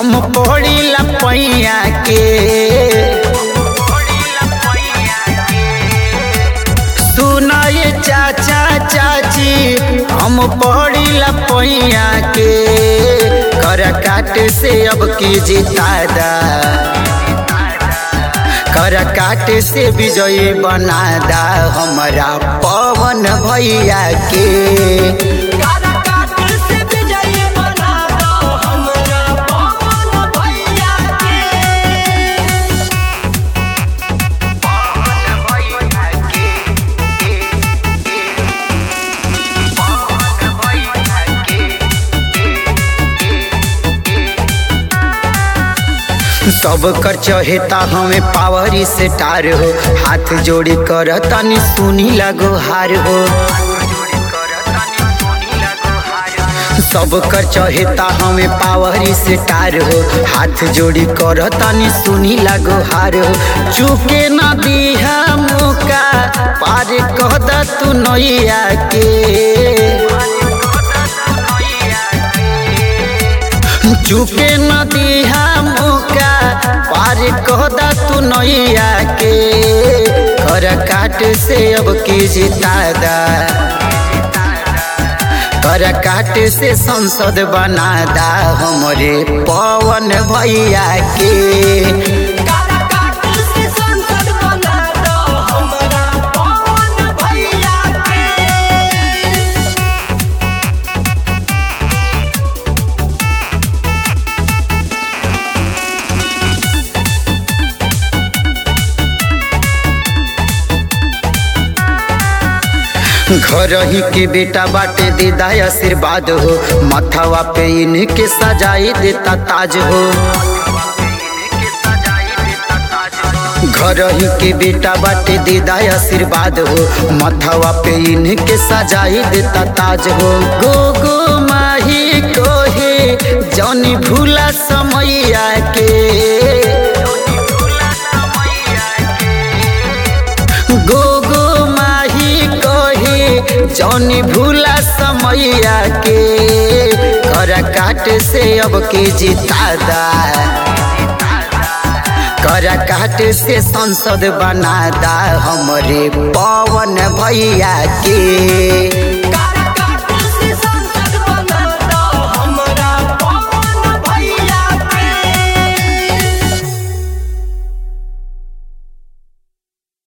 हम पड़ी लपैया के सुनाए चाचा चाची हम पड़ी लपैया के कर काट से अब की जितादा कर काट से विजयी बनादा हमारा पवन भैया के काराकाट से विजयी बना दो हमरा पवन भैया के सब कर चहेता हमें पावरी से टार हो हाथ जोड़ी कर तनी सुनी लगो हार हो सब कर चहेता हमें पावरी से टार हो हाथ जोड़ी कर तनी सुनी लगो हार हो चुके न दिहा मौका पार कह द तू नैया के चुके न दिहा मौका पार कह द तू नैया के कर काट से अब की जितादा कर काट से संसद बनादा हमरे पवन भैया के काराकाट से संसद बना दो हमरा पवन भैया के घर ही के बेटा बाटे दीदा आशीर्वाद हो मथवा पे इनके सजाई देता ताज हो घर ही के बेटा बाटे दीदा आशीर्वाद हो मथवा पे इनके सजाई देता ताज हो गो गो माही कोहे जौनी भूला समैया के गो गो माही कहे जौनी भूला समैया के कर काट से अब के जितादा कर काट से संसद बनादा हमरे पवन भैया के